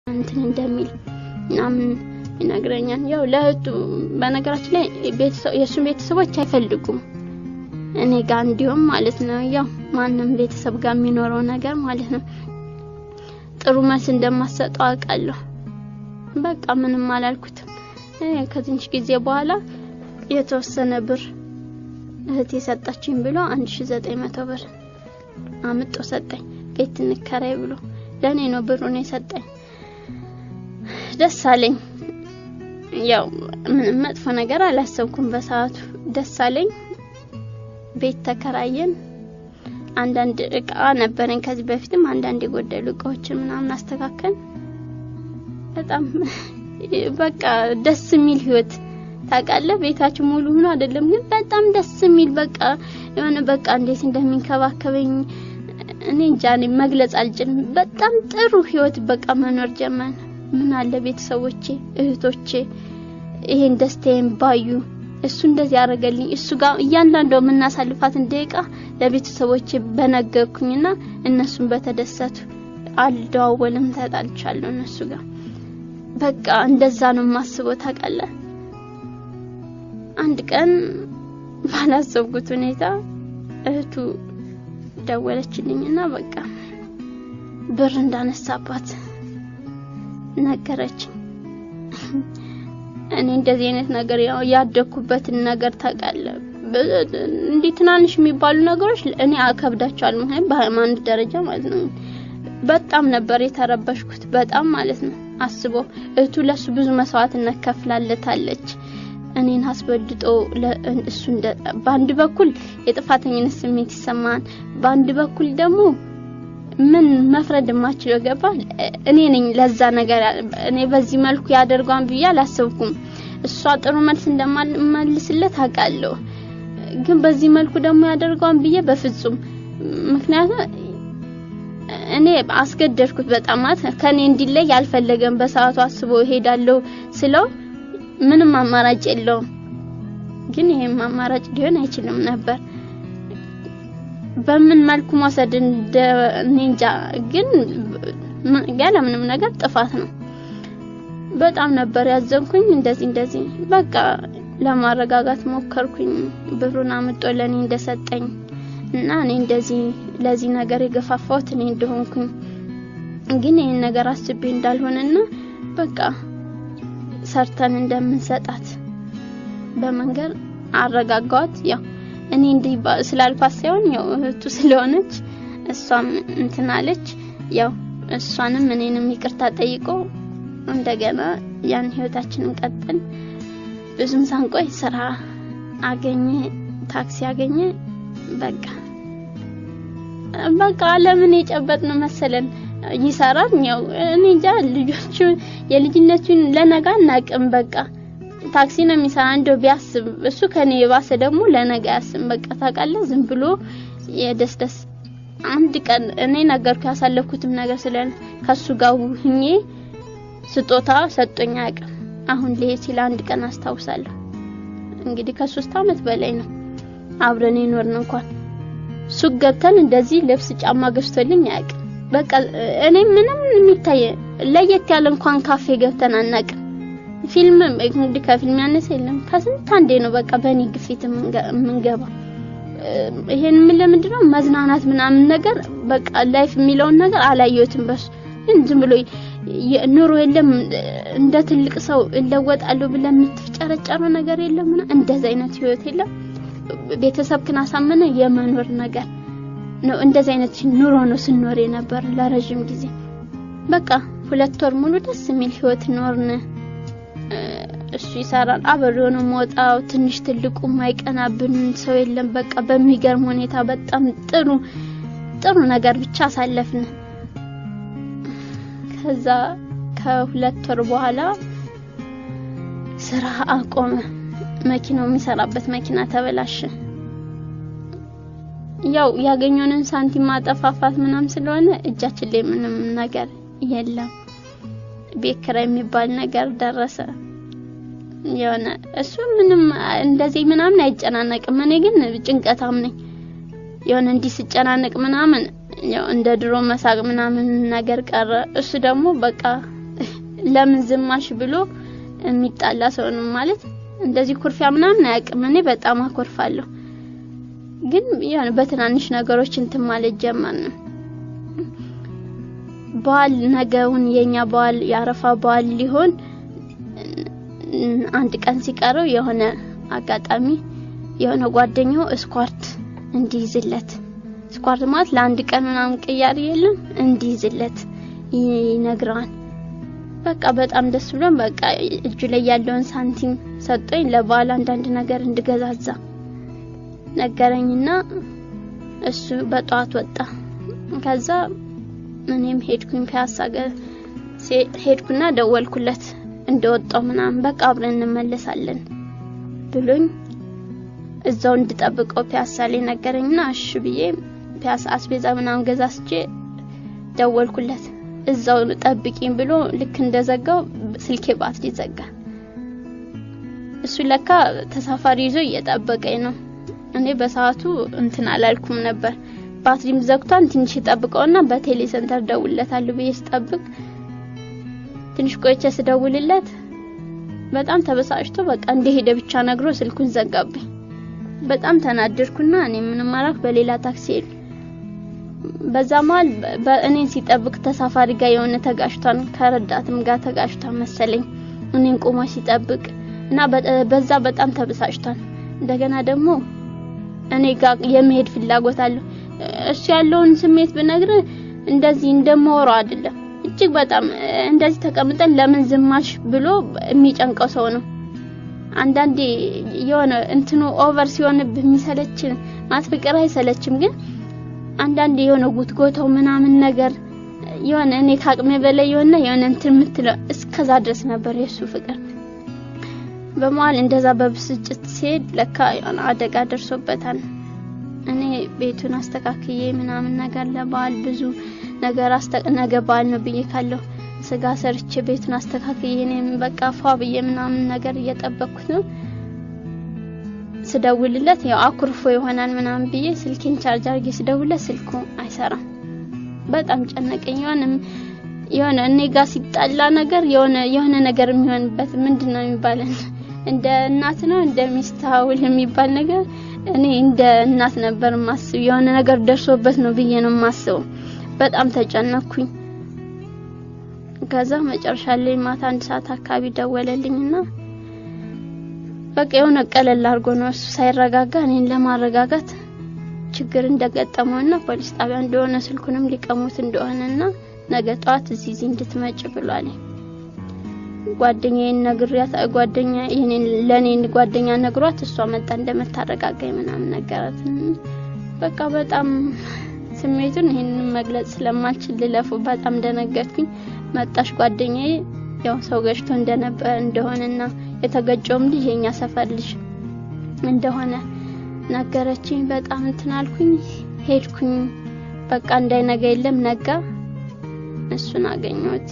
እንትን እንደሚል ምናምን ይነግረኛል። ያው ለእህቱ በነገራችን ላይ የእሱን ቤተሰቦች አይፈልጉም እኔ ጋር እንዲሁም ማለት ነው። ያው ማንም ቤተሰብ ጋር የሚኖረው ነገር ማለት ነው። ጥሩ መልስ እንደማሰጠው አውቃለሁ። በቃ ምንም አላልኩትም። ከትንሽ ጊዜ በኋላ የተወሰነ ብር እህቴ ሰጣችኝ ብሎ 1900 ብር አምጦ ሰጠኝ። ቤት እንከራይ ብሎ ለኔ ነው ብሩን የሰጠኝ። ደስ አለኝ። ያው ምንም መጥፎ ነገር አላሰብኩም በሰዓቱ። ደስ አለኝ። ቤት ተከራየን። አንዳንድ እቃ ነበረኝ ከዚህ በፊትም አንዳንድ የጎደሉ እቃዎችን ምናምን አስተካከል። በጣም በቃ ደስ የሚል ህይወት ታውቃለህ። ቤታችን ሙሉ ሆኖ አይደለም ግን በጣም ደስ የሚል በቃ የሆነ በቃ እንዴት እንደሚንከባከበኝ እኔ እንጃ እኔ መግለጽ አልችልም። በጣም ጥሩ ህይወት በቃ መኖር ጀመን። ምን አለ ቤተሰቦቼ፣ እህቶቼ ይሄን ደስታዬን ባዩ እሱ እንደዚህ ያደረገልኝ እሱ ጋር እያንዳንዱ የምናሳልፋትን ደቂቃ ለቤተሰቦቼ በነገርኩኝና እነሱን በተደሰቱ አልደዋወልም፣ ተጣልቻለሁ እነሱ ጋር በቃ እንደዛ ነው የማስበው ታውቃለህ። አንድ ቀን ባላሰብኩት ሁኔታ እህቱ ደወለችልኝና በቃ ብር እንዳነሳባት ነገረችኝ። እኔ እንደዚህ አይነት ነገር ያው ያደኩበትን ነገር ታውቃለህ። እንዲህ ትናንሽ የሚባሉ ነገሮች እኔ አከብዳቸዋለሁ። ምክንያቱም በሃይማኖት ደረጃ ማለት ነው። በጣም ነበር የተረበሽኩት፣ በጣም ማለት ነው። አስቦ እህቱ ለሱ ብዙ መስዋዕትነት ከፍላለታለች። እኔን አስበልጦ እሱ በአንድ በኩል የጥፋተኝነት ስሜት ይሰማን፣ በአንድ በኩል ደግሞ ምን መፍረድ የማችለው ገባ። እኔ ነኝ ለዛ ነገር እኔ በዚህ መልኩ ያደርጓን ብዬ አላሰብኩም። እሷ ጥሩ መልስ እንደማልመልስለት አውቃለሁ፣ ግን በዚህ መልኩ ደግሞ ያደርጓን ብዬ በፍጹም ምክንያቱም እኔ አስገደድኩት በጣም ማለት ከኔ እንዲለይ ያልፈለገም በሰዓቱ አስቦ እሄዳለሁ ስለው ምንም አማራጭ የለውም። ግን ይሄም አማራጭ ሊሆን አይችልም ነበር። በምን መልኩ መውሰድ እንደ እንጃ። ግን ያለ ምንም ነገር ጥፋት ነው። በጣም ነበር ያዘንኩኝ። እንደዚህ እንደዚህ በቃ ለማረጋጋት ሞከርኩኝ። ብሩን አምጦ ለኔ እንደሰጠኝ እና እኔ እንደዚህ ለዚህ ነገር የገፋፋሁት እኔ እንደሆንኩኝ ግን ይሄን ነገር አስቤ እንዳልሆነና በቃ ሰርተን እንደምንሰጣት በመንገር አረጋጋዋት። ያው እኔ እንዲህ ስላልኳት ሳይሆን ያው እህቱ ስለሆነች እሷም እንትን አለች። ያው እሷንም እኔንም ይቅርታ ጠይቆ እንደገና ያን ህይወታችንን ቀጥል። ብዙም ሳንቆይ ስራ አገኘ፣ ታክሲ አገኘ። በቃ በቃ ለምን የጨበጥነው መሰለን ይሰራል። ያው እኔ እንጃ ልጆቹ የልጅነቱን ለነጋ አናቅም። በቃ ታክሲ ነው የሚሰራ እንደው ቢያስብ እሱ ከኔ የባሰ ደግሞ ለነጋ ያስብ። በቃ ታውቃለህ፣ ዝም ብሎ የደስ ደስ አንድ ቀን እኔ ነገርኩ ያሳለፍኩትም ነገር ስለ ከሱ ጋር ሁኜ ስጦታ ሰጦኝ አያውቅም። አሁን ልሄድ ሲል አንድ ቀን አስታውሳለሁ። እንግዲህ ከሶስት አመት በላይ ነው አብረን የኖርን እንኳን ሱቅ ገብተን እንደዚህ ልብስ ጫማ ገዝቶልኝ አያውቅም። በቃ እኔ ምንም የሚታይ ለየት ያለ እንኳን ካፌ ገብተን አናውቅም። ፊልም እንግዲህ ከፊልም ያነሰ የለም። ከስንት አንዴ ነው በቃ በእኔ ግፊት የምንገባ። ይሄን ምን ለምንድን ነው መዝናናት ምናምን ነገር በቃ ላይፍ የሚለውን ነገር አላየሁትም። በሱ ግን ዝም ብሎ ኑሮ የለም እንደ ትልቅ ሰው እለወጣለሁ ብለህ የምትጨረጨረው ነገር የለም። እንደዚህ አይነት ህይወት የለም። ቤተሰብክን አሳመነ የመኖር ነገር ነው። እንደዚህ አይነት ኑሮ ነው ስንኖር የነበር ለረጅም ጊዜ። በቃ ሁለት ወር ሙሉ ደስ የሚል ህይወት ኖርን። እሱ ይሰራል፣ አብሬው ነው የምወጣው። ትንሽ ትልቁ የማይቀናብን ሰው የለም። በቃ በሚገርም ሁኔታ በጣም ጥሩ ጥሩ ነገር ብቻ አሳለፍን። ከዛ ከሁለት ወር በኋላ ስራ አቆመ። መኪናው የሚሰራበት መኪና ተበላሸ። ያው ያገኘንን ሳንቲም ማጠፋፋት ምናም ስለሆነ እጃችን ላይ ምንም ነገር የለም። ቤት ኪራይ የሚባል ነገር ደረሰ። የሆነ እሱ ምንም እንደዚህ ምናምን አይጨናነቅም። እኔ ግን ጭንቀታም ነኝ። የሆነ እንዲህ ስጨናነቅ ምናምን ያው እንደ ድሮ መሳቅ ምናምን ነገር ቀረ። እሱ ደግሞ በቃ ለምን ዝማሽ ብሎ የሚጣላ ሰው ነው ማለት እንደዚህ ኩርፊያ ምናምን አያውቅም። እኔ በጣም አኮርፋለሁ፣ ግን ያን በትናንሽ ነገሮች እንትን ማለት ጀመርን። በዓል ነገውን የኛ በዓል የአረፋ በዓል ሊሆን አንድ ቀን ሲቀረው የሆነ አጋጣሚ የሆነ ጓደኛው እስኳርት እንዲይዝለት ስኳርት ማለት ለአንድ ቀን ምናምን ቅያሪ የለም እንዲይዝለት ይነግረዋል። በቃ በጣም ደስ ብሎን በቃ እጁ ላይ ያለውን ሳንቲም ሰጠኝ ለበዓል አንዳንድ ነገር እንድገዛዛ ነገረኝና እሱ በጠዋት ወጣ። ከዛ እኔም ሄድኩኝ ፒያሳ ሄድኩና ደወልኩለት እንደወጣው ምናምን በቃ አብረን እንመለሳለን ብሎኝ እዛው እንድጠብቀው ፒያሳ ላይ ነገረኝና እሺ ብዬ ፒያሳ አስቤዛ ምናምን ገዛስቼ ደወልኩለት። እዛው ጠብቂኝ ብሎ ልክ እንደዘጋው ስልኬ ባትሪ ዘጋ። እሱ ለካ ተሳፋሪ ይዞ እየጠበቀኝ ነው። እኔ በሰዓቱ እንትን አላልኩም ነበር። ባትሪም ዘግቷን ትንሽ ጠብቀውና በቴሌ ሴንተር ደውልለታለሁ ብዬ ስጠብቅ ትንሽ ቆይቼ ስደውልለት በጣም ተበሳጭቶ በቃ እንደሄደ ብቻ ነግሮ ስልኩን ዘጋብኝ። በጣም ተናደድኩና እኔ ምንም አላክ በሌላ ታክሲ ሄድ በዛ መሀል በእኔን ሲጠብቅ ተሳፋሪ ጋር የሆነ ተጋጭቷን ከረዳትም ጋር ተጋጭቷን መሰለኝ እኔን ቆሞ ሲጠብቅ እና በዛ በጣም ተበሳጭቷል። እንደገና ደግሞ እኔ ጋር የመሄድ ፍላጎት አለው። እሱ ያለውን ስሜት ብነግር እንደዚህ እንደማወራው አይደለም። እጅግ በጣም እንደዚህ ተቀምጠን ለምን ዝማሽ ብሎ የሚጨንቀው ሰው ነው። አንዳንዴ የሆነ እንትኑ ኦቨር ሲሆንብህ የሚሰለች ማለት ፍቅር አይሰለችም፣ ግን አንዳንዴ የሆነ ጉትጎተው ምናምን ነገር የሆነ እኔ ከአቅሜ በላይ የሆነ የሆነ እንትን የምትለው እስከዛ ድረስ ነበር የሱ ፍቅር። በመሀል እንደዛ በብስጭት ሲሄድ ለካ የሆነ አደጋ ደርሶበታል። እኔ ቤቱን አስተካክዬ ምናምን ነገር ለበዓል ብዙ ነገር ነገ በዓል ነው ብዬ ካለሁ ስጋ ሰርቼ ቤቱን አስተካክዬ እኔም በቃ ፏ ብዬ ምናምን ነገር እየጠበቅኩት ነው። ስደውልለት ያው አኩርፎ ይሆናል ምናምን ብዬ ስልኬን ቻርጅ አድርጌ ስደውልለት ስልኩ አይሰራም። በጣም ጨነቀኝ። የሆነ የሆነ እኔ ጋር ሲጣላ ነገር የሆነ የሆነ ነገር የሚሆንበት ምንድን ነው የሚባለን እንደ እናት ነው እንደ ሚስት ሀውል የሚባል ነገር እኔ እንደ እናት ነበር ማስብ የሆነ ነገር ደርሶበት ነው ብዬ ነው ማስበው። በጣም ተጨነኩኝ። ከዛ መጨረሻ ላይ ማታ አንድ ሰዓት አካባቢ ደወለልኝና በቃ የሆነ ቀለል አድርጎ ነው እሱ ሳይረጋጋ እኔን ለማረጋጋት ችግር እንደገጠመውና ፖሊስ ጣቢያ እንደሆነ ስልኩንም ሊቀሙት እንደሆነና ነገ ጠዋት እዚህ እዚህ እንድትመጭ ብሏል። ጓደኛዬን ነግሪያት ጓደኛ ይሄንን ለኔ ጓደኛ ነግሯት እሷ መጣ እንደምታረጋጋኝ ምናምን ነገራት። በቃ በጣም ስሜቱን ይሄንን መግለጽ ስለማልችል ልለፉ በጣም ደነገጥኩኝ። መጣሽ ጓደኛዬ ያው ሰው ገጭቶ እንደነበረ እንደሆነና የተገጨውም ልጅ የኛ ሰፈር ልጅ እንደሆነ ነገረችኝ። በጣም እንትን አልኩኝ። ሄድኩኝ። በቃ እንዳይነጋ የለም ነጋ። እሱን አገኘሁት።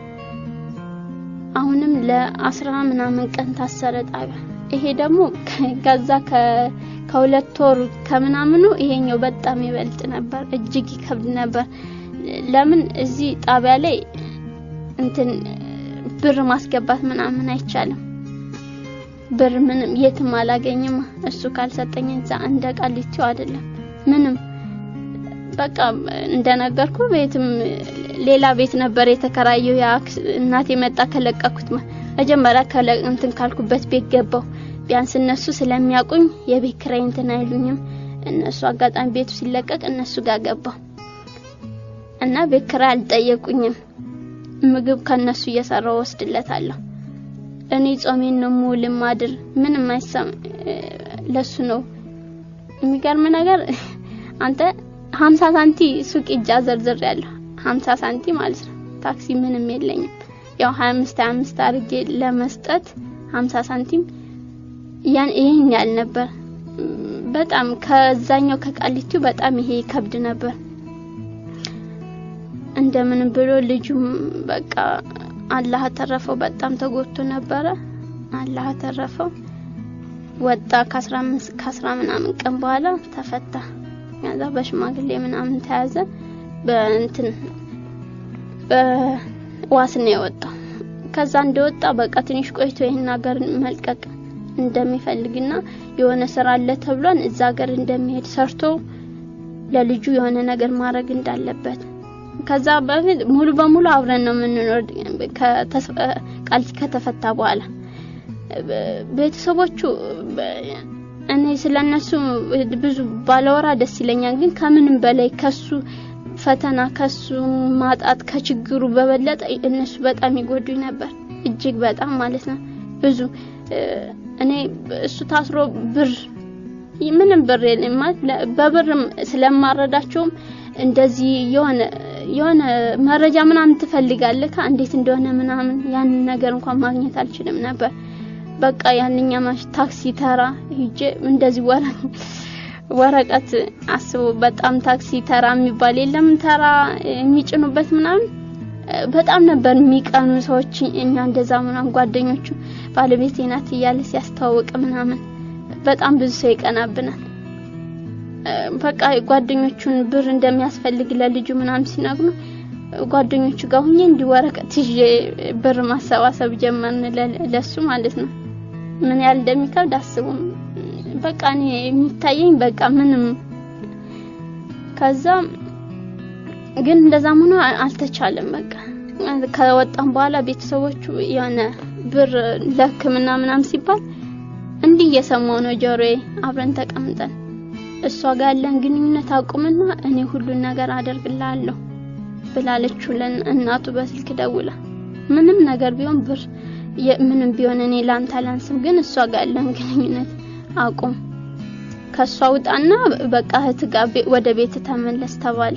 አሁንም ለአስራ ምናምን ቀን ታሰረ ጣቢያ። ይሄ ደግሞ ከዛ ከሁለት ወር ከምናምኑ ይሄኛው በጣም ይበልጥ ነበር፣ እጅግ ይከብድ ነበር። ለምን እዚህ ጣቢያ ላይ እንትን ብር ማስገባት ምናምን አይቻልም። ብር ምንም የትም አላገኝም። እሱ ካልሰጠኝ እዛ እንደ ቃሊቲው አይደለም ምንም በቃ እንደነገርኩ ቤትም ሌላ ቤት ነበር የተከራየው። ያ እናቴ መጣ ከለቀኩት መጀመሪያ ከለ እንትን ካልኩበት ቤት ገባው። ቢያንስ እነሱ ስለሚያውቁኝ የቤት ኪራይ እንትን አይሉኝም። እነሱ አጋጣሚ ቤቱ ሲለቀቅ እነሱ ጋር ገባው እና ቤት ኪራይ አልጠየቁኝም። ምግብ ከነሱ እየሰራው ወስድለታለሁ። እኔ ጾሜን ነው ሙሉ ማድር ምንም አይሰም ለሱ ነው። የሚገርም ነገር አንተ ሀምሳ ሳንቲ ሱቅ እጃ ዘርዝር ያለሁ ሀምሳ ሳንቲ ማለት ነው። ታክሲ ምንም የለኝም። ያው 25 25 አድርጌ ለመስጠት 50 ሳንቲም ያን ይሄን ያህል ነበር። በጣም ከዛኛው ከቃሊቲው በጣም ይሄ ከብድ ነበር። እንደምንም ብሎ ልጁም በቃ አላህ ተረፈው። በጣም ተጎድቶ ነበረ። አላህ ተረፈው። ወጣ ከ15 ከ10 ምናምን ቀን በኋላ ተፈታ። ከዛ በሽማግሌ ምናምን ተያዘ። በእንትን በዋስ ነው የወጣው። ከዛ እንደወጣ በቃ ትንሽ ቆይቶ ይህን ሀገር መልቀቅ እንደሚፈልግና የሆነ ስራ አለ ተብሏን እዛ ሀገር እንደሚሄድ ሰርቶ ለልጁ የሆነ ነገር ማድረግ እንዳለበት ከዛ በፊት ሙሉ በሙሉ አብረን ነው የምንኖር ቃል ከተፈታ በኋላ ቤተሰቦቹ እኔ ስለነሱ ብዙ ባለወራ ደስ ይለኛል። ግን ከምንም በላይ ከሱ ፈተና ከሱ ማጣት ከችግሩ በበለጠ እነሱ በጣም ይጎዱኝ ነበር፣ እጅግ በጣም ማለት ነው። ብዙ እኔ እሱ ታስሮ ብር ምንም ብር የለም ማለት በብርም ስለማረዳቸውም እንደዚህ የሆነ የሆነ መረጃ ምናምን ትፈልጋለህ እንዴት እንደሆነ ምናምን ያንን ነገር እንኳን ማግኘት አልችልም ነበር። በቃ ያንኛ ማሽ ታክሲ ተራ ሂጄ እንደዚህ ወረ ወረቀት አስቡ። በጣም ታክሲ ተራ የሚባል የለም ተራ የሚጭኑበት ምናምን በጣም ነበር የሚቀኑ ሰዎች። እኛ እንደዛ ምናምን ጓደኞቹ ባለቤቴ ናት እያለ ሲያስተዋውቅ ምናምን በጣም ብዙ ሰው ይቀናብናል። በቃ ጓደኞቹን ብር እንደሚያስፈልግ ለልጁ ምናምን ሲነግሩ ጓደኞቹ ጋር ሁኜ እንዲህ ወረቀት ይዤ ብር ማሰባሰብ ጀመርን ለሱ ማለት ነው። ምን ያህል እንደሚከብድ አስቡም። በቃ እኔ የሚታየኝ በቃ ምንም ከዛ ግን እንደዛም ሆኖ አልተቻለም። በቃ ከወጣም በኋላ ቤተሰቦቹ የሆነ ብር ለሕክምና ምናምን ሲባል እንዲህ እየሰማው ነው ጆሮዬ። አብረን ተቀምጠን እሷ ጋር ያለን ግንኙነት አቁምና እኔ ሁሉን ነገር አደርግልሃለሁ ብላለችው ለእናቱ በስልክ ደውላ። ምንም ነገር ቢሆን ብር ምንም ቢሆን እኔ ላንተ አላንስም፣ ግን እሷ ጋር ያለን ግንኙነት አቁም፣ ከሷ ውጣና በቃ እህት ጋር ወደ ቤት ተመለስ ተባለ።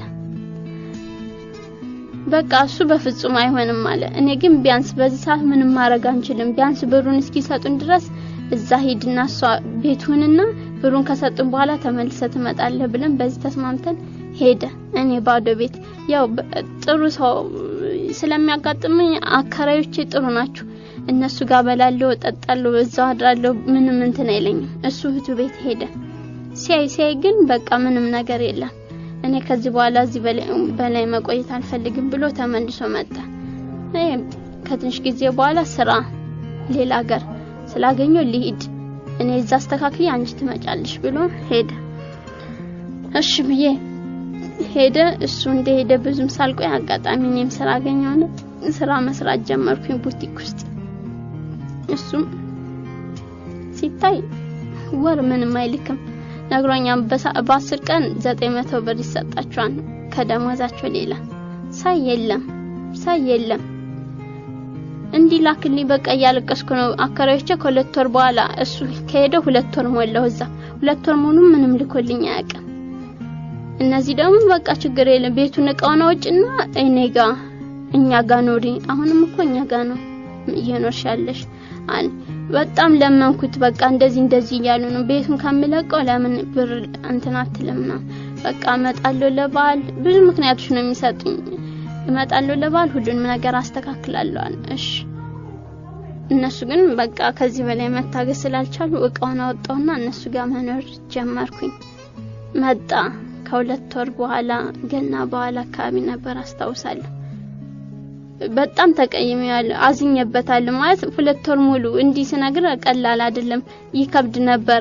በቃ እሱ በፍጹም አይሆንም አለ። እኔ ግን ቢያንስ በዚህ ሰዓት ምንም ማድረግ አንችልም፣ ቢያንስ ብሩን እስኪሰጡን ድረስ እዛ ሂድና እሷ ቤቱንና ብሩን ከሰጡን በኋላ ተመልሰ ትመጣለህ ብለን በዚህ ተስማምተን ሄደ። እኔ ባዶ ቤት ያው ጥሩ ሰው ስለሚያጋጥመኝ አከራዮቼ ጥሩ ናቸው። እነሱ ጋር በላለሁ፣ እጠጣለሁ፣ እዛው አድራለሁ። ምንም እንትን አይለኝም። እሱ እህቱ ቤት ሄደ። ሲያይ ሲያይ ግን በቃ ምንም ነገር የለም። እኔ ከዚህ በኋላ እዚህ በላይ መቆየት አልፈልግም ብሎ ተመልሶ መጣ። ከትንሽ ጊዜ በኋላ ስራ ሌላ ሀገር ስላገኘው ሊሂድ እኔ እዛ አስተካክዬ አንቺ ትመጫለሽ ብሎ ሄደ። እሺ ብዬ ሄደ። እሱ እንደሄደ ብዙም ሳልቆይ አጋጣሚ እኔም ስራ አገኘሁና ስራ መስራት ጀመርኩኝ ቡቲክ ውስጥ። እሱም ሲታይ ወር ምንም አይልክም ነግሮኛል። በአስር ቀን ዘጠኝ መቶ ብር ይሰጣቸዋል ከደሞዛቸው ሌላ። ሳይ የለም ሳይ የለም እንዲህ ላክልኝ በቃ እያለቀስኩ ነው። አከራዮቼ ከሁለት ወር በኋላ እሱ ከሄደ ሁለት ወር ሞላው። እዛ ሁለት ወር ሙሉ ምንም ልኮልኝ አያውቅም። እነዚህ ደግሞ በቃ ችግር የለም ቤቱን እቃውን አውጭና እኔ ጋ እኛ ጋ ኖሪ። አሁንም እኮ እኛ ጋ ነው እየኖርሽ ያለሽ አለ። በጣም ለመንኩት። በቃ እንደዚህ እንደዚህ እያሉ ነው ቤቱን ከምለቀው ለምን ብር እንትን አትልም ነው በቃ እመጣለሁ ለበዓል ብዙ ምክንያቶች ነው የሚሰጡኝ እመጣለሁ ለበዓል ሁሉንም ነገር አስተካክላለሁ። እሺ እነሱ ግን በቃ ከዚህ በላይ መታገስ ስላልቻሉ እቃውን አወጣውና እነሱ ጋር መኖር ጀመርኩኝ። መጣ ከሁለት ወር በኋላ ገና በኋላ አካባቢ ነበር አስታውሳለሁ። በጣም ተቀይሜያለሁ፣ አዝኜበታለሁ። ማለት ሁለት ወር ሙሉ እንዲህ ስነግር ቀላል አይደለም፣ ይከብድ ነበር።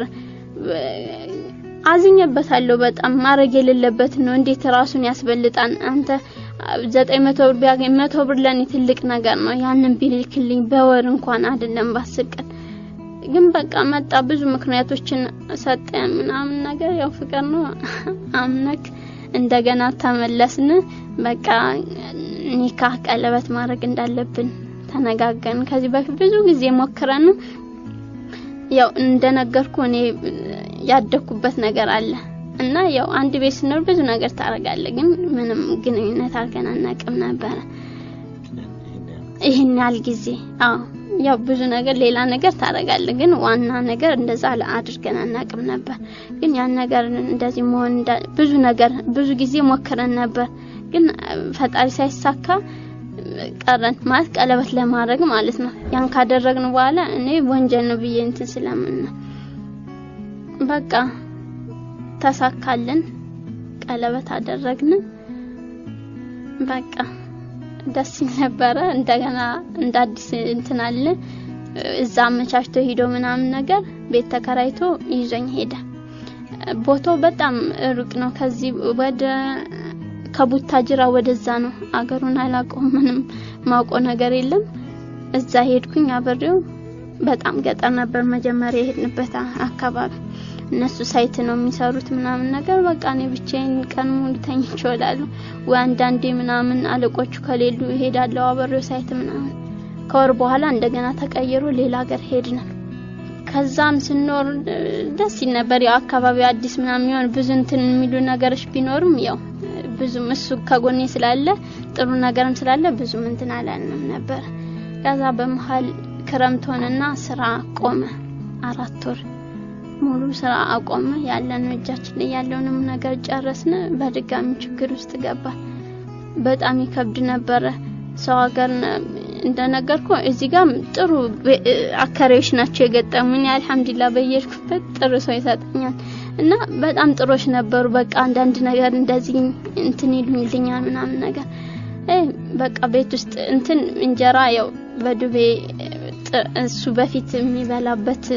አዝኜበታለሁ በጣም ማድረግ የሌለበት ነው። እንዴት ራሱን ያስበልጣን አንተ ዘጠኝ መቶ ብር ቢያገኝ መቶ ብር ለኔ ትልቅ ነገር ነው። ያንን ቢልክልኝ በወር እንኳን አይደለም በአስር ቀን ግን በቃ መጣ። ብዙ ምክንያቶችን ሰጠ ምናምን ነገር ያው ፍቅር ነው። አምነክ እንደገና ተመለስን። በቃ ኒካህ ቀለበት ማድረግ እንዳለብን ተነጋገርን። ከዚህ በፊት ብዙ ጊዜ ሞክረን ያው እንደነገርኩ እኔ ያደኩበት ነገር አለ እና ያው አንድ ቤት ስኖር ብዙ ነገር ታደርጋለህ፣ ግን ምንም ግንኙነት አድርገን አናውቅም ነበረ ይህን ያህል ጊዜ። አዎ ያው ብዙ ነገር ሌላ ነገር ታደርጋለህ፣ ግን ዋና ነገር እንደዛ አድርገን አናውቅም ነበር። ግን ያን ነገር እንደዚህ መሆን ብዙ ነገር ብዙ ጊዜ ሞክረን ነበር፣ ግን ፈጣሪ ሳይሳካ ቀረን። ማለት ቀለበት ለማድረግ ማለት ነው። ያን ካደረግን በኋላ እኔ ወንጀል ነው ብዬ እንትን ስለምን ነው በቃ ተሳካልን። ቀለበት አደረግን። በቃ ደስ ይል ነበረ። እንደገና እንደ አዲስ እንትን አለ እዛ አመቻችቶ ሂዶ ምናምን ነገር ቤት ተከራይቶ ይዞኝ ሄደ። ቦታው በጣም ሩቅ ነው። ከዚህ ወደ ከቡታጅራ ወደዛ ነው። አገሩን አላውቀውም። ምንም ማውቀው ነገር የለም። እዛ ሄድኩኝ አብሬው። በጣም ገጠር ነበር መጀመሪያ የሄድንበት አካባቢ። እነሱ ሳይት ነው የሚሰሩት ምናምን ነገር በቃ እኔ ብቻዬን ቀን ሙሉ ተኝቼ እውላለሁ። ወይ አንዳንዴ ምናምን አለቆቹ ከሌሉ እሄዳለሁ አብሬው ሳይት ምናምን። ከወር በኋላ እንደገና ተቀይሮ ሌላ ሀገር ሄድን። ከዛም ስኖር ደስ ይል ነበር። ያው አካባቢው አዲስ ምናምን የሚሆን ብዙ እንትን የሚሉ ነገሮች ቢኖርም ያው ብዙም እሱ ከጎኔ ስላለ ጥሩ ነገርም ስላለ ብዙም እንትን አላልንም ነበር። ከዛ በመሀል ክረምት ሆነና ስራ ቆመ። አራት ወር ሙሉ ስራ አቆመ። ያለን እጃችን ላይ ያለውንም ነገር ጨረስን። በድጋሚ ችግር ውስጥ ገባ። በጣም ይከብድ ነበረ። ሰው ሀገር እንደነገርኩ እዚህ ጋር ጥሩ አከራዮች ናቸው የገጠሙኝ። አልሐምዱሊላህ በየሄድኩበት ጥሩ ሰው ይሰጠኛል እና በጣም ጥሮች ነበሩ። በቃ አንዳንድ ነገር እንደዚህ እንትን ይሉኝልኛል ምናምን ነገር በቃ ቤት ውስጥ እንትን እንጀራ ያው በዱቤ እሱ በፊት የሚበላበት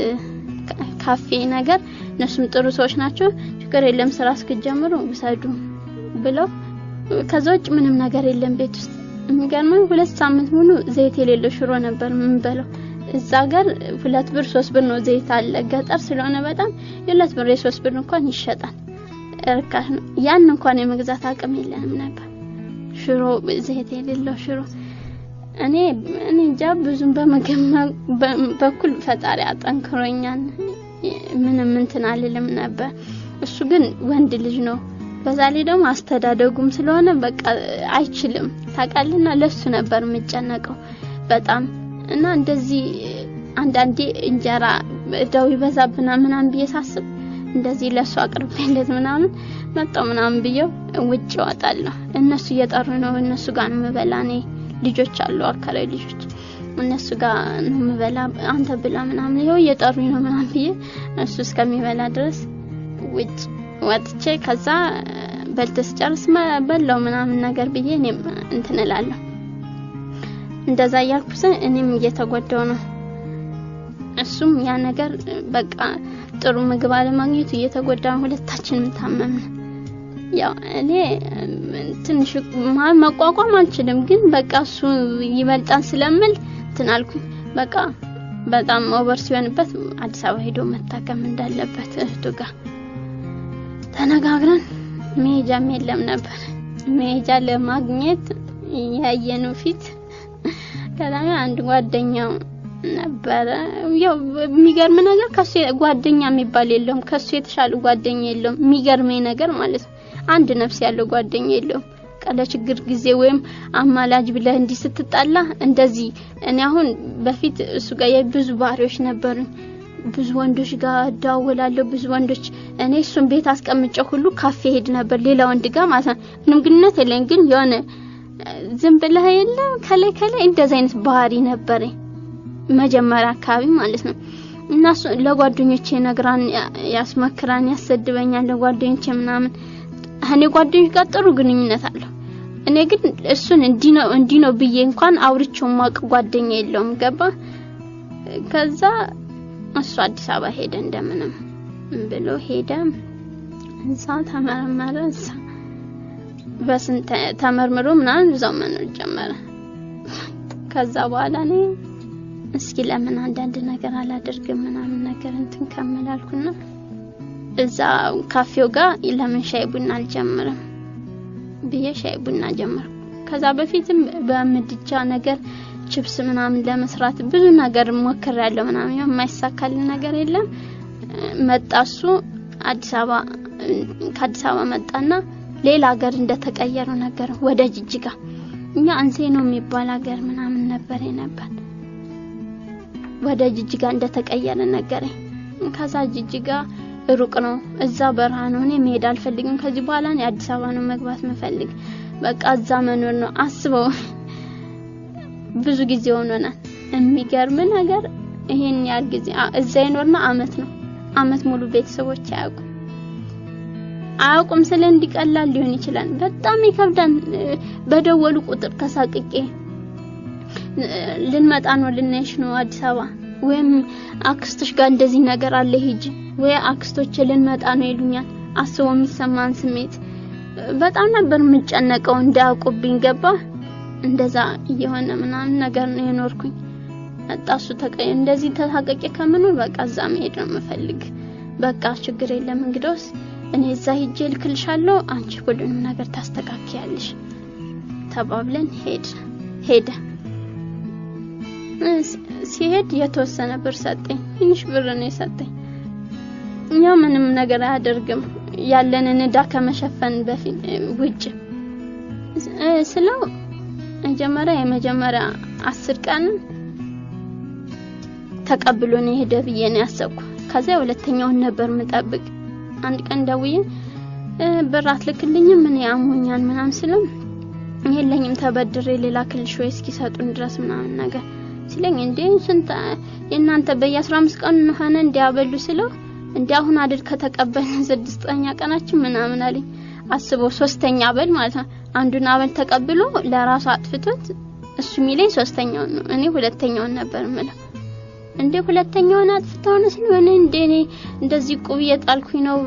ካፌ ነገር እነሱም ጥሩ ሰዎች ናቸው። ችግር የለም ስራ እስክጀምሩ ውሰዱ ብለው ከዛ ውጭ ምንም ነገር የለም ቤት ውስጥ የሚገርመው ሁለት ሳምንት ሙሉ ዘይት የሌለው ሽሮ ነበር የምንበላው። እዛ ጋር ሁለት ብር ሶስት ብር ነው ዘይት አለ። ገጠር ስለሆነ በጣም የሁለት ብር የሶስት ብር እንኳን ይሸጣል፣ እርካሽ ነው። ያን እንኳን የመግዛት አቅም የለንም ነበር። ሽሮ ዘይት የሌለው ሽሮ እኔ እኔ እንጃ ብዙም በምግብ በኩል ፈጣሪ አጠንክሮኛል። ምንም እንትን አልልም ነበር። እሱ ግን ወንድ ልጅ ነው። በዛ ላይ ደግሞ አስተዳደጉም ስለሆነ በቃ አይችልም ታውቃልና፣ ለሱ ነበር የምጨነቀው በጣም እና እንደዚህ አንዳንዴ እንጀራ እዳው ይበዛብና ምናምን ብዬ ሳስብ እንደዚህ ለሱ አቅርቤለት ምናምን መጣው ምናምን ብዬው ውጭ እወጣለሁ። እነሱ እየጠሩ ነው፣ እነሱ ጋር ነው የምበላ። እኔ ልጆች አሉ አካላዊ ልጆች እነሱ ጋር ነው የምበላ። አንተ ብላ ምናምን ይኸው እየጠሩኝ ነው ምናምን ብዬ እሱ እስከሚበላ ድረስ ውጭ ወጥቼ ከዛ በልተስ ጨርስ በላው ምናምን ነገር ብዬ እኔም እንትን እላለሁ። እንደዛ እያልኩ እኔም እየተጎዳው ነው። እሱም ያ ነገር በቃ ጥሩ ምግብ አለማግኘቱ እየተጎዳ ሁለታችንም ታመምን። ያው እኔ ትንሽ መቋቋም አልችልም፣ ግን በቃ እሱ ይበልጣን ስለምል እንትን አልኩኝ። በቃ በጣም ኦቨር ሲሆንበት አዲስ አበባ ሄዶ መታከም እንዳለበት እህቱ ጋር ተነጋግረን መሄጃም የለም ነበር። መሄጃ ለማግኘት ያየነው ፊት ከዛም አንድ ጓደኛው ነበረ። ያው የሚገርም ነገር ከሱ ጓደኛ የሚባል የለውም። ከሱ የተሻለ ጓደኛ የለውም። የሚገርመኝ ነገር ማለት ነው አንድ ነፍስ ያለው ጓደኛ የለውም። ቀለ ችግር ጊዜ ወይም አማላጅ ብለህ እንዲህ ስትጣላ እንደዚህ እኔ አሁን በፊት እሱ ጋር የብዙ ባህሪዎች ነበሩኝ። ብዙ ወንዶች ጋር እደዋወላለሁ። ብዙ ወንዶች እኔ እሱን ቤት አስቀምጨው ሁሉ ካፌ ሄድ ነበር ሌላ ወንድ ጋር ማለት ነው። ምንም ግንኙነት የለኝ፣ ግን የሆነ ዝም ብለህ የለም ከላይ ከላይ እንደዚህ አይነት ባህሪ ነበረኝ መጀመሪያ አካባቢ ማለት ነው። እና እሱ ለጓደኞቼ ነግራን ያስመክራን፣ ያሰድበኛል ለጓደኞቼ ምናምን። እኔ ጓደኞች ጋር ጥሩ ግንኙነት አለሁ። እኔ ግን እሱን እንዲህ ነው እንዲህ ነው ብዬ እንኳን አውርቼው ማቅ ጓደኛ የለውም። ገባ ከዛ እሱ አዲስ አበባ ሄደ እንደምንም ብሎ ሄደ። እዛ ተመረመረ። እዛ በስንት ተመርምሮ ምናምን እዛው መኖር ጀመረ። ከዛ በኋላ እኔ እስኪ ለምን አንዳንድ ነገር አላደርግም ምናምን ነገር እንትን ከመላልኩና እዛ ካፌው ጋር ለምን ሻይ ቡና አልጀምርም ብዬ ሻይ ቡና ጀመርኩ። ከዛ በፊትም በምድጃ ነገር ችፕስ ምናምን ለመስራት ብዙ ነገር ሞክሬያለሁ። ምናምን የማይሳካልን ነገር የለም። መጣሱ አዲስ አበባ ከአዲስ አበባ መጣና ሌላ ሀገር እንደተቀየሩ ነገር ወደ ጅጅጋ እኛ አንሴ ነው የሚባል ሀገር ምናምን ነበር ነበር ወደ ጅጅጋ እንደተቀየረ ነገረኝ። ከዛ ጅጅጋ ሩቅ ነው፣ እዛ በረሃ ነው። እኔ መሄድ አልፈልግም። ከዚህ በኋላ እኔ አዲስ አበባ ነው መግባት መፈልግ። በቃ እዛ መኖር ነው አስበው ብዙ ጊዜ ሆኖናል። የሚገርም ነገር ይሄን ያህል ጊዜ እዛ ይኖርና አመት ነው። አመት ሙሉ ቤተሰቦች አያውቁ። አያውቁም ስለ እንዲቀላል ሊሆን ይችላል። በጣም ይከብዳል። በደወሉ ቁጥር ተሳቅቄ ልንመጣ ነው ልናይሽ ነው አዲስ አበባ ወይም አክስቶች ጋር እንደዚህ ነገር አለ ሂጂ ወይ አክስቶች ልንመጣ ነው ይሉኛል። አስበው የሚሰማን ስሜት በጣም ነበር የምጨነቀው እንዳያውቁብኝ ገባ እንደዛ እየሆነ ምናምን ነገር ነው የኖርኩኝ። መጣሱ ተቀይ እንደዚህ ተሳቀቄ ከምኖር በቃ እዛ መሄድ ነው የምፈልግ። በቃ ችግር የለም እንግዲያውስ እኔ እዛ ሂጄ ልክልሻለሁ፣ አንቺ ሁሉንም ነገር ታስተካክያለሽ ተባብለን ሄድ ሄደ ሲሄድ የተወሰነ ብር ሰጠኝ። ትንሽ ብር ነው የሰጠኝ። እኛ ምንም ነገር አያደርግም ያለንን እዳ ከመሸፈን በፊት ውጭ ስለው መጀመሪያ የመጀመሪያ አስር ቀን ተቀብሎ ነው የሄደ ብዬ ነው ያሰብኩ። ከዚያ ሁለተኛውን ነበር ምጠብቅ። አንድ ቀን ደውዬ ብር አትልክልኝም ምን ያሞኛል ምናምን ስለው የለኝም ተበድሬ ሌላ ክልሽ ወይ እስኪሰጡን ድረስ ምናምን ነገር ሲለኝ እንዴ ስንት የእናንተ በየ15 ቀን ሆነ እንዲያበሉ ስለው እንዲ አሁን አይደል ከተቀበልን ስድስተኛ ቀናችን ምናምን አለኝ። አስበው ሶስተኛ አበል ማለት ነው። አንዱን አበል ተቀብሎ ለራሱ አጥፍቶት እሱ የሚለኝ ሶስተኛውን ነው። እኔ ሁለተኛውን ነበር የምለው። እንዴ ሁለተኛውን አጥፍተው ነው ሲል እኔ እንዴ እኔ እንደዚህ ቁብ እየጣልኩኝ ነው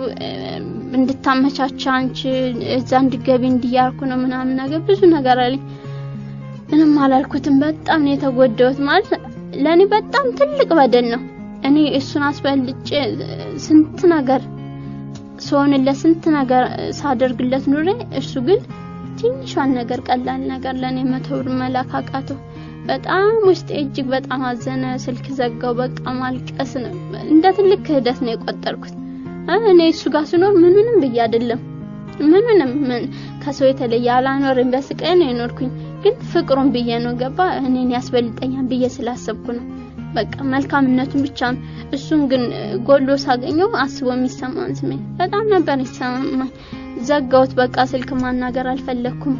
እንድታመቻቻ አንቺ እዛ እንድገቢ እንዲያርኩ ነው ምናምን ነገር ብዙ ነገር አለኝ። ምንም አላልኩትም። በጣም ነው የተጎዳሁት። ማለት ለኔ በጣም ትልቅ በደል ነው። እኔ እሱን አስበልጬ ስንት ነገር ሰውንለት ስንት ነገር ሳደርግለት ኑሬ እሱ ግን ትንሿን ነገር ቀላል ነገር ለኔ መቶ ብር መላክ አቃተው። በጣም ውስጤ እጅግ በጣም አዘነ። ስልክ ዘጋው። በቃ ማልቀስ ነው። እንደ ትልቅ ክህደት ነው የቆጠርኩት። እኔ እሱ ጋር ስኖር ምንንም ብዬ አይደለም ምንንም ምን ከሰው የተለየ አላኖርም። በስቃይ ነው የኖርኩኝ። ግን ፍቅሩን ብዬ ነው ገባ እኔን ያስበልጠኛል ብዬ ስላሰብኩ ነው። በቃ መልካምነቱን ብቻ ነው። እሱን ግን ጎሎ ሳገኘው አስቦ የሚሰማን ስሜት በጣም ነበር ይሰማኝ። ዘጋውት። በቃ ስልክ ማናገር አልፈለኩም።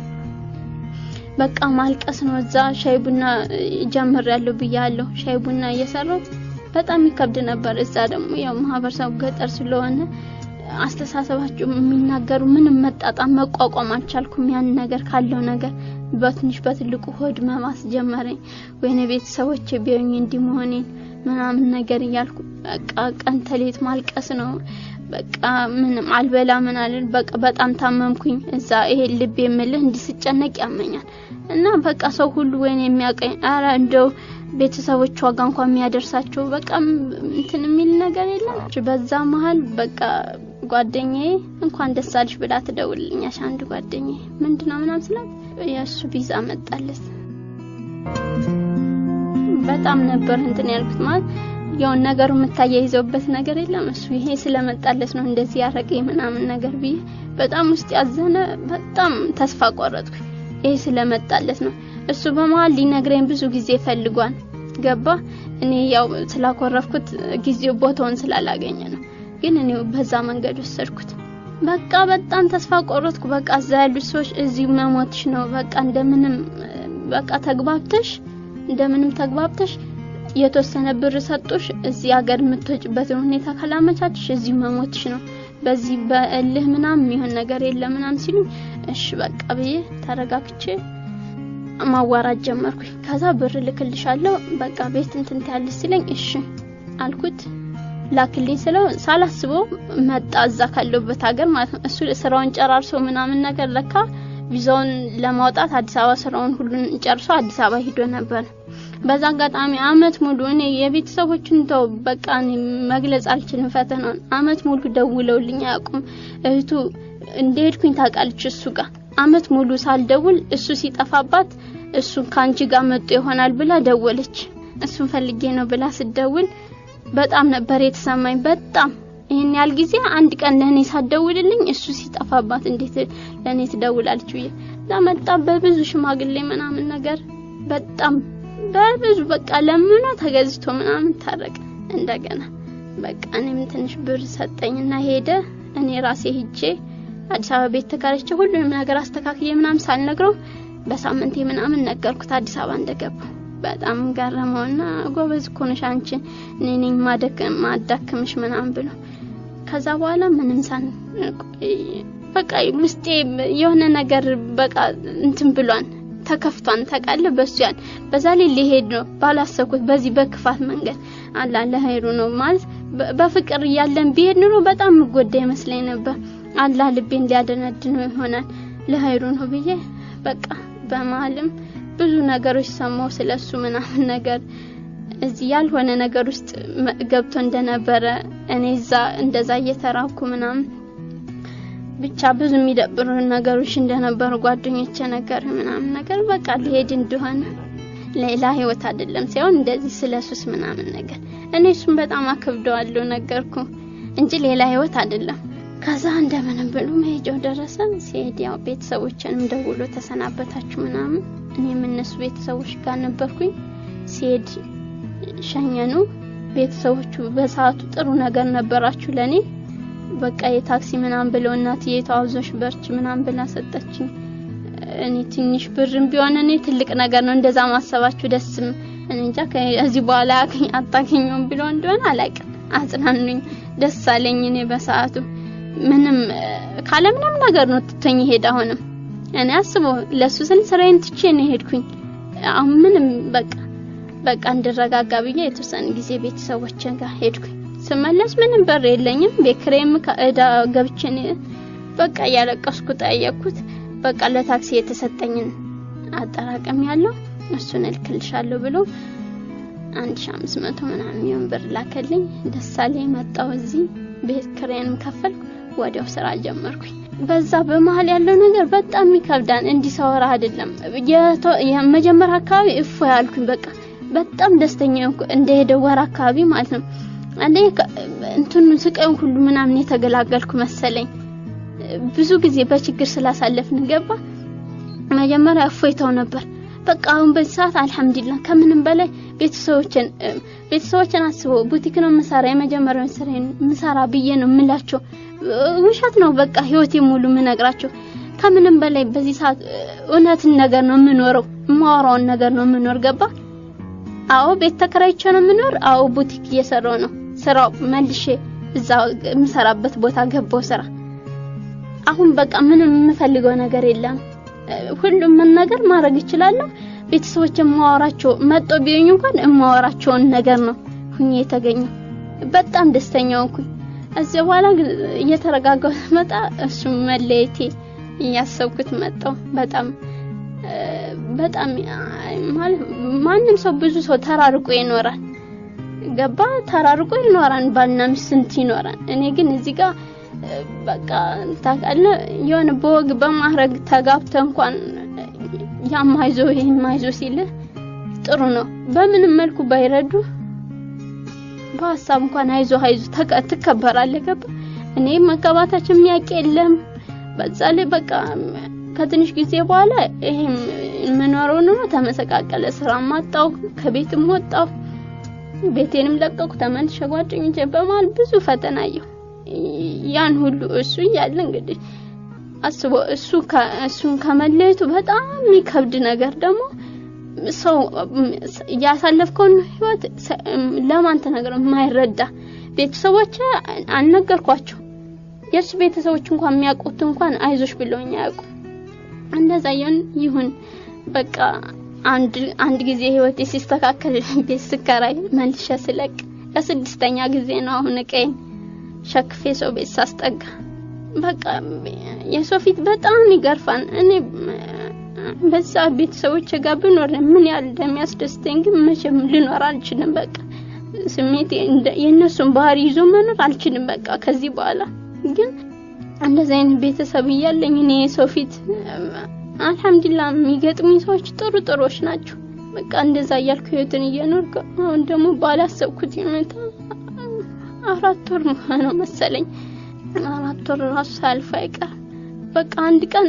በቃ ማልቀስ ነው። እዛ ሻይ ቡና ጀምር ያለው ብያለሁ። ሻይ ቡና እየሰራው በጣም ይከብድ ነበር። እዛ ደግሞ ያው ማህበረሰቡ ገጠር ስለሆነ አስተሳሰባቸው የሚናገሩ ምንም መጣጣም መቋቋም አልቻልኩም። ያን ነገር ካለው ነገር በትንሽ በትልቁ ሆድ መባስ ጀመረኝ። ወይኔ ቤተሰቦቼ ቢያዩኝ እንዲህ መሆኔን ምናምን ነገር እያልኩ በቃ ቀን ተሌት ማልቀስ ነው። በቃ ምንም አልበላ ምን አልል በቃ በጣም ታመምኩኝ። እዛ ይሄ ልብ የምልህ እንዲህ ስጨነቅ ያመኛል እና በቃ ሰው ሁሉ ወይኔ የሚያቀኝ አረ እንደው ቤተሰቦቿ ጋር እንኳን የሚያደርሳቸው በቃ እንትን የሚል ነገር የለም። በዛ መሀል በቃ ጓደኛዬ እንኳን ደስ አለሽ ብላ ትደውልልኛሽ። አንድ ጓደኛዬ ምንድነው ምናምን ስላት የእሱ ቪዛ መጣለት። በጣም ነበር እንትን ያልኩት ማለት ያው ነገሩ የምታያይዘውበት ነገር የለም። እሱ ይሄ ስለመጣለት ነው እንደዚህ ያረገኝ ምናምን ነገር ብዬ በጣም ውስጥ ያዘነ፣ በጣም ተስፋ ቆረጥኩ። ይሄ ስለመጣለት ነው። እሱ በመሀል ሊነግረኝ ብዙ ጊዜ ፈልጓል። ገባ እኔ ያው ስላኮረፍኩት ጊዜው ቦታውን ስላላገኘ ነው። ግን እኔ በዛ መንገድ ወሰድኩት። በቃ በጣም ተስፋ ቆረጥኩ። በቃ እዛ ያሉት ሰዎች እዚሁ መሞትሽ ነው። በቃ እንደምንም በቃ ተግባብተሽ እንደምንም ተግባብተሽ የተወሰነ ብር ሰጡሽ። እዚህ ሀገር የምትወጭበትን ሁኔታ ካላመቻችሽ እዚሁ መሞትሽ ነው። በዚህ በእልህ ምናምን የሚሆን ነገር የለም ምናምን ሲሉ እሺ በቃ ብዬ ተረጋግቼ ማዋራት ጀመርኩኝ። ከዛ ብር ልክልሻለሁ በቃ ቤት እንትን ታያለሽ ሲለኝ እሺ አልኩት። ላክልኝ ስለው ሳላስበው መጣ። እዛ ካለበት ሀገር ማለት ነው። እሱ ስራውን ጨራርሶ ምናምን ነገር ለካ ቪዛውን ለማውጣት አዲስ አበባ ስራውን ሁሉን ጨርሶ አዲስ አበባ ሂዶ ነበር። በዛ አጋጣሚ አመት ሙሉ እኔ የቤተሰቦችን ተው በቃ እኔ መግለጽ አልችልም። ፈተናውን አመት ሙሉ ደውለውልኝ አያውቁም። እህቱ እንደሄድኩኝ ታውቃለች እሱ ጋር አመት ሙሉ ሳልደውል እሱ ሲጠፋባት እሱን ከአንቺ ጋር መጡ ይሆናል ብላ ደወለች። እሱን ፈልጌ ነው ብላ ስደውል በጣም ነበር የተሰማኝ። በጣም ይሄን ያህል ጊዜ አንድ ቀን ለኔ ሳትደውልልኝ እሱ ሲጠፋባት እንዴት ለኔ ትደውላለች ብዬ ለመጣ በብዙ ሽማግሌ ምናምን ነገር በጣም በብዙ በቃ ለምኖ ተገዝቶ ምናምን ታረቀ። እንደገና በቃ እኔም ትንሽ ብር ሰጠኝና ሄደ። እኔ ራሴ ሂጄ አዲስ አበባ ቤት ተከራይቼ ሁሉንም ነገር አስተካክዬ ምናምን ሳልነግረው በሳምንቴ ምናምን ነገርኩት አዲስ አበባ እንደገባሁ። በጣም ገረመውና ጎበዝ እኮ ነሽ አንቺ እኔ ነኝ ማደከም ማዳከምሽ ምናምን ብሎ ከዛ በኋላ ምንም ሳን በቃ ውስጤ የሆነ ነገር በቃ እንትን ብሏን ተከፍቷን ታውቃለህ። በሱ ያን በዛ ላይ ሊሄድ ነው ባላሰብኩት በዚህ በክፋት መንገድ አላ ለሀይሩ ነው ማለት በፍቅር እያለን ቢሄድ ኑሮ በጣም ምጎዳ ይመስለኝ ነበር። አላህ ልቤን ሊያደነድነው ይሆናል ለሀይሩ ነው ብዬ በቃ በመሀልም ብዙ ነገሮች ሰማው ስለሱ ምናምን ነገር እዚህ ያልሆነ ነገር ውስጥ ገብቶ እንደነበረ እኔ እዛ እንደዛ እየተራኩ ምናምን ብቻ ብዙ የሚደብሩ ነገሮች እንደነበሩ ጓደኞቼ ነገር ምናምን ነገር በቃ ሊሄድ እንደሆነ ሌላ ህይወት አይደለም ሳይሆን እንደዚህ ስለሱስ ምናምን ነገር እኔ እሱን በጣም አከብደዋለሁ ነገርኩ እንጂ ሌላ ህይወት አይደለም። ከዛ እንደምንም ብሎ መሄጃው ደረሰ። ሲሄድ ያው ቤተሰቦችንም ደውሎ ተሰናበታችሁ ምናምን እኔም እነሱ ቤተሰቦች ጋር ነበርኩኝ። ሲሄድ ሸኘኑ። ቤተሰቦቹ በሰዓቱ ጥሩ ነገር ነበራችሁ ለኔ በቃ የታክሲ ምናምን ብለው እናትዬ ተዋዞሽ በርች ምናምን ብላ ሰጠችኝ። እኔ ትንሽ ብርም ቢሆን እኔ ትልቅ ነገር ነው እንደዛ ማሰባችሁ ደስም እኔ እንጃ ከዚህ በኋላ አታገኘውም ብሎ እንደሆነ አላውቅም። አጽናኑኝ፣ ደስ አለኝ። እኔ በሰዓቱ ምንም ካለ ምንም ነገር ነው ትቶኝ ሄድ። አሁንም እኔ አስበው ለሱ ስል ስራዬን ትቼ ነው ሄድኩኝ። አሁን ምንም በቃ በቃ እንድረጋጋ ብዬ የተወሰነ ጊዜ ቤተሰቦችን ጋር ሄድኩኝ። ስመለስ ምንም በር የለኝም። ቤክሬም ከእዳ ገብቼን በቃ እያለቀስኩ ጠየቅኩት። በቃ ለታክሲ የተሰጠኝን አጠራቀም ያለው እሱን እልክልሻለሁ ብሎ 1500 ምናምን የሚሆን ብር ላከልኝ። ደሳሌ መጣው እዚህ ቤት ክሬንም ከፈልኩ። ወዲያው ስራ ጀመርኩኝ። በዛ በመሀል ያለው ነገር በጣም ይከብዳል። እንዲሰወራ አይደለም የመጀመሪያ አካባቢ እፎ ያልኩኝ በቃ በጣም ደስተኛ እንደሄደ ወር አካባቢ ማለት ነው። አንዴ እንትኑ ስቃዩን ሁሉ ምናምን የተገላገልኩ መሰለኝ። ብዙ ጊዜ በችግር ስላሳለፍን ገባ መጀመሪያ እፎይታው ነበር። በቃ አሁን በዚህ ሰዓት አልሐምዱሊላህ ከምንም በላይ ቤተሰቦችን ቤተሰቦችን አስበው ቡቲክ ነው ምሰራ የመጀመሪያውን ስራ ምሰራ ብዬ ነው የምላቸው። ውሸት ነው በቃ ህይወቴ ሙሉ ምነግራቸው። ከምንም በላይ በዚህ ሰዓት እውነትን ነገር ነው የምኖረው፣ የማወራውን ነገር ነው የምኖር ገባ አዎ ቤት ተከራይቼ ነው የምኖር። አዎ ቡቲክ እየሰራው ነው። ስራው መልሼ እዛ የምሰራበት ቦታ ገባው ስራ። አሁን በቃ ምንም የምፈልገው ነገር የለም። ሁሉም ምን ነገር ማድረግ እችላለሁ። ቤተሰቦች የማወራቸው መጦ ቢሆኝ እንኳን የማወራቸውን ነገር ነው ሁኜ የተገኘው። በጣም ደስተኛ ሆንኩኝ። እዚህ በኋላ ግን እየተረጋጋሁ መጣ። እሱ መለየቴ እያሰብኩት መጣው በጣም በጣም ማለት ማንም ሰው ብዙ ሰው ተራርቆ ይኖራል። ገባ ተራርቆ ይኖራል። ባልና ሚስት ስንት ይኖራል። እኔ ግን እዚህ ጋር በቃ ታውቃለህ የሆነ በወግ በማድረግ ተጋብተ እንኳን ያማይዞ ይማይዞ ሲል ጥሩ ነው። በምንም መልኩ ባይረዱ በሀሳብ እንኳን አይዞ አይዞ ትከበራለህ። ገባ እኔ መጋባታችን የሚያውቅ የለም። በዛ ላይ በቃ ከትንሽ ጊዜ በኋላ ይሄም የምኖረው ኑሮ ተመሰቃቀለ። ስራ ማጣው፣ ከቤትም ወጣው፣ ቤቴንም ለቀቁ፣ ተመልሼ ጓደኞቼ በመሀል ብዙ ፈተና አየሁ። ያን ሁሉ እሱ እያለ እንግዲህ አስቦ እሱ እሱን ከመለየቱ በጣም የሚከብድ ነገር ደግሞ ሰው ያሳለፍከውን ህይወት ለማን ተነግረው የማይረዳ ቤተሰቦች አልነገርኳቸው። የእሱ ቤተሰቦች እንኳን የሚያውቁት እንኳን አይዞሽ ብለውኝ አያውቁም። እንደዛ ይሁን ይሁን በቃ አንድ አንድ ጊዜ ህይወቴ ሲስተካከል ቤት ስከራይ መልሼ ስለቅ ለስድስተኛ ጊዜ ነው አሁን እቀይን ሸክፌ ሰው ቤት ሳስጠጋ በቃ የሰው ፊት በጣም ይገርፋል። እኔ በዛ ቤተሰቦች ጋር ብኖር ምን ያህል እንደሚያስደስተኝ ግን መቼም ልኖር አልችልም። በቃ ስሜቴ የእነሱን ባህሪ ይዞ መኖር አልችልም። በቃ ከዚህ በኋላ ግን እንደዚህ አይነት ቤተሰብ እያለኝ እኔ የሰው ፊት አልሐምዱሊላህ የሚገጥሙኝ ሰዎች ጥሩ ጥሩዎች ናቸው። በቃ እንደዛ እያልኩ ህይወትን እየኖርኩ አሁን ደግሞ ባላሰብኩት ሁኔታ አራት ወር ነው መሰለኝ አራት ወር ራሱ ሳያልፍ አይቀር በቃ አንድ ቀን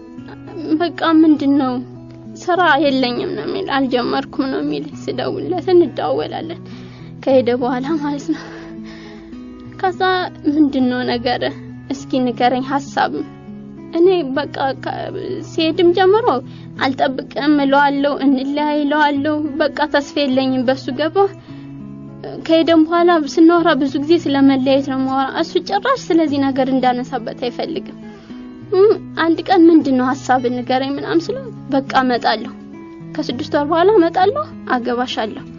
በቃ ምንድን ነው ስራ የለኝም ነው የሚል አልጀመርኩም ነው የሚል ስደውልለት እንደዋወላለን ከሄደ በኋላ ማለት ነው። ከዛ ምንድን ነው ነገር እስኪ ንገረኝ ሀሳብ እኔ በቃ ሲሄድም ጀምሮ አልጠብቅም እለዋለሁ፣ እንለያይ እለዋለሁ። በቃ ተስፋ የለኝም በሱ ገባ። ከሄደም በኋላ ስናወራ ብዙ ጊዜ ስለመለያየት ነው ማወራ። እሱ ጭራሽ ስለዚህ ነገር እንዳነሳበት አይፈልግም። አንድ ቀን ምንድን ነው ሀሳብ ንገረኝ ምናምን ስለው በቃ እመጣለሁ፣ ከስድስት ወር በኋላ እመጣለሁ፣ አገባሻለሁ